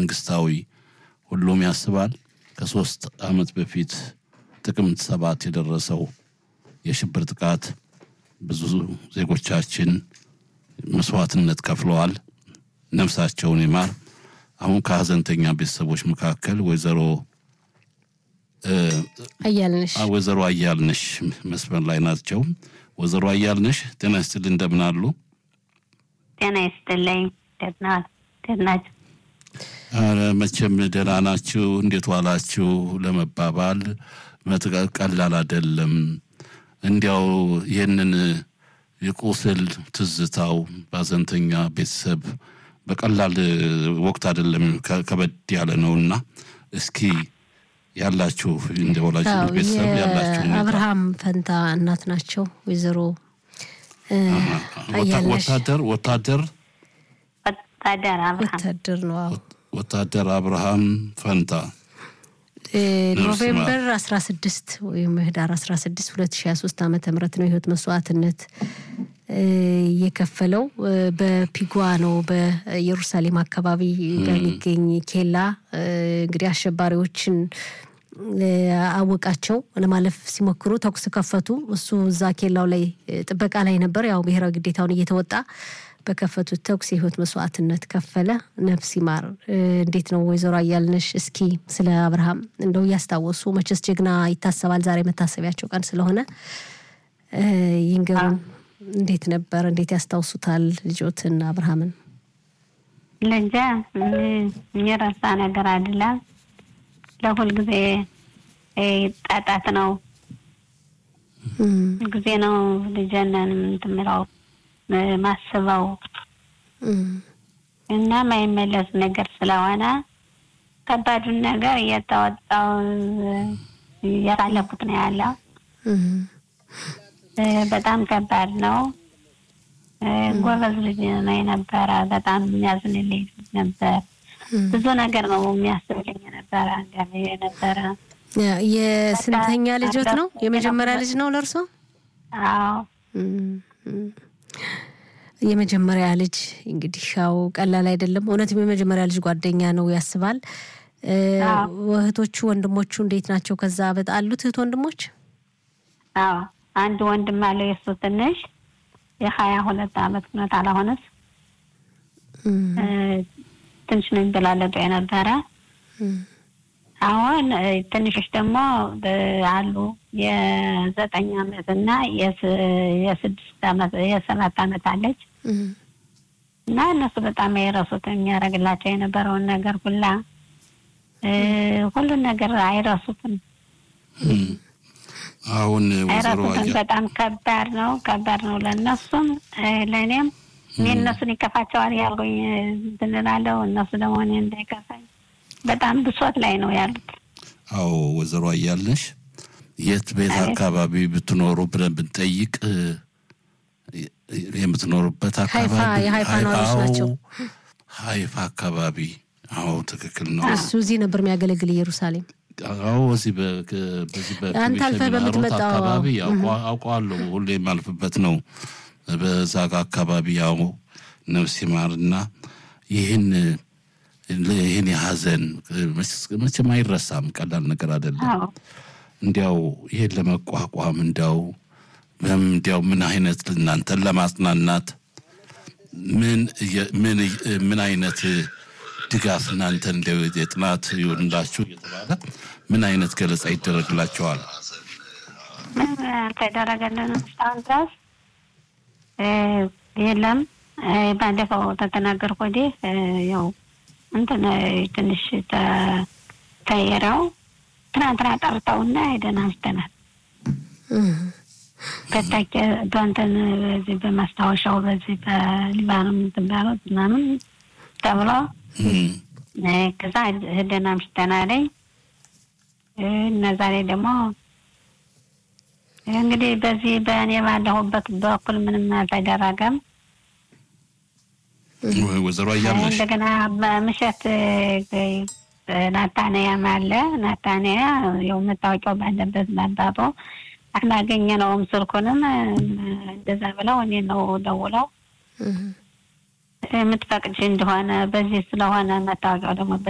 መንግስታዊ ሁሉም ያስባል። ከሶስት ዓመት በፊት ጥቅምት ሰባት የደረሰው የሽብር ጥቃት ብዙ ዜጎቻችን መስዋዕትነት ከፍለዋል። ነፍሳቸውን ይማር። አሁን ከሀዘንተኛ ቤተሰቦች መካከል ወይዘሮ አያልነሽ ወይዘሮ አያልነሽ መስመር ላይ ናቸው። ወይዘሮ አያልነሽ ጤና ይስጥልኝ፣ እንደምን አሉ? ጤና ይስጥልኝ። ደህና ደህና ኧረ መቼም ደህና ናችሁ፣ እንዴት ዋላችሁ ለመባባል መጥቀ- ቀላል አይደለም። እንዲያው ይህንን የቁስል ትዝታው በሀዘንተኛ ቤተሰብ በቀላል ወቅት አይደለም፣ ከ- ከበድ ያለ ነውና እስኪ ያላችሁ እንደ ወላጅ አዎ፣ ቤተሰብ ያላችሁ ሁኔታ። የአብርሃም ፈንታ እናት ናቸው ወይዘሮ እ፣ ወታ- አያልነሽ ወታደር ወታደር ወታደር አብርሃም ወታደር ነው። አዎ ወታደር አብርሃም ፈንታ እ፣ ነፍስ ኖቬምበር 16 ወይም ህዳር 16 2023 ዓመተ ምህረት ነው የህይወት መስዋዕትነት እ፣ የከፈለው እ፣ በፒጓ ነው በኢየሩሳሌም አካባቢ በሚገኝ ኬላ እ፣ እንግዲህ አሸባሪዎችን እ፣ አወቃቸው ለማለፍ ሲሞክሩ ተኩስ ከፈቱ። እሱ እዛ ኬላው ላይ እ፣ ጥበቃ ላይ ነበር። ያው ብሔራዊ ግዴታውን እየተወጣ በከፈቱት ተኩስ የህይወት መስዋዕትነት ከፈለ። ነፍስ ይማር። እ፣ እንዴት ነው ወይዘሮ አያልነሽ? እስኪ ስለ አብርሃም እንደው እያስታወሱ መቼስ ጀግና ይታሰባል። ዛሬ መታሰቢያቸው ቀን ስለሆነ እ፣ ይንገሩን። እንዴት ነበር? እንዴት ያስታውሱታል ልጆትን አብርሃምን? ልጄ ም- የሚረሳ ነገር አይደለም። ለሁል ጊዜ እ፣ ጣጣት ነው እም፣ ጊዜ ነው ልጄን እንትን የምለው እ፣ ማስበው እም፣ እና ማይመለስ ነገር ስለሆነ ከባዱን ነገር እየተወጣው እያሳለፉት ነው ያለው። እም፣ እ፣ በጣም ከባድ ነው። እ፣ ጎበዝ ልጅ ነው የነበረ። በጣም የሚያዝንልኝ ልጅ ነበር። እም። ብዙ ነገር ነው የሚያስብልኝ የነበረ አንዳንዴ የነበረ ያ- የስንተኛ ልጆት ነው? የመጀመሪያ ልጅ ነው ለእርሶ? አዎ እም፣ እም። የመጀመሪያ ልጅ እንግዲህ ያው ቀላል አይደለም። እውነትም የመጀመሪያ ልጅ ጓደኛ ነው ያስባል። እ፣ አዎ። እህቶቹ ወንድሞቹ እንዴት ናቸው? ከዛ በጣ አሉት እህት ወንድሞች? አዎ አንድ ወንድም አለው የእሱ ትንሽ የሀያ ሁለት አመት ሁነት አላሆነስ እም፣ እ፣ ትንሽ ነው የሚበላለጡ የነበረ እም፣ አሁን እ፣ ትንሾች ደግሞ እ፣ አሉ የዘጠኝ አመት እና የስ- የስድስት አመት የሰባት አመት አለች እም፣ እና እነሱ በጣም አይረሱት የሚያደርግላቸው የነበረውን ነገር ሁላ እ፣ ሁሉን ነገር አይረሱትም አሁን ወይዘሮ አይረሱትም። አያ በጣም ከባድ ነው፣ ከባድ ነው ለእነሱም እ፣ ለእኔም እኔ እነሱን ይከፋቸዋል ያልኩኝ እ፣ እንትን እላለሁ እነሱ ደግሞ እኔ እንዳይከፋኝ በጣም ብሶት ላይ ነው ያሉት። አዎ ወይዘሮ አያልነሽ የት ቤት አቤት። አካባቢ ብትኖሩ ብለን ብንጠይቅ እ፣ የምትኖሩበት ሀይፋ- አካባቢ የሀይፋ ነዋሪዎች አዎ፣ ናቸው። ሀይፋ አካባቢ አዎ ትክክል ነው እሱ እዚህ ነበር የሚያገለግል ኢየሩሳሌም። አዎ እዚህ በ- ከ- በዚህ አንተ በክቢሸ አልፈህ ቢናሮት በምትመጣው- አካባቢ አውቀ- አውቀዋለሁ ሁሌ የማልፍበት ነው በዛ ጋ አካባቢ ያው ነፍስ ይማርና ይህን ይህን የሀዘን መቼም አይረሳም ቀላል ነገር አይደለም አዎ እንዲያው ይሄን ለመቋቋም እንዲያው በም- እንዲያው ምን አይነት እናንተን ለማጽናናት ምን እየ- ምን እየ- ምን አይነት ድጋፍ እናንተ እንዲያው የጥናት ይሆንላችሁ እየተባለ ምን አይነት ገለጻ ይደረግላቸዋል? ምንም አልተደረገልንም እስካሁን ድረስ እ፣ የለም እ፣ ባለፈው ተተናገርኩ ወዲህ እ፣ ያው እንትን እ፣ ትንሽ ተ- ተይረው ትናንትና ጠርተውና ሄደን አንስተናል። እም፣ ከታች በእንትን በዚህ በማስታወሻው በዚህ በሊባኖስ የምትባለው ምናምን ተብሎ እም፣ እ፣ ከዛ ሄደን አምሽተናለኝ እ፣ እና ዛሬ ደግሞ እንግዲህ በዚህ በእኔ ባለሁበት በኩል ምንም አልተደረገም። ወይዘሮ አያለሽ እንደገና በምሸት እ፣ ናታንያም አለ። ናታንያ ያው መታወቂያው ባለበት ባባቶ አላገኘነውም። ስልኩንም እ፣ እንደዛ ብለው እኔ ነው ደውለው እም፣ የምትፈቅጅ እንደሆነ በዚህ ስለሆነ መታወቂያው ደግሞ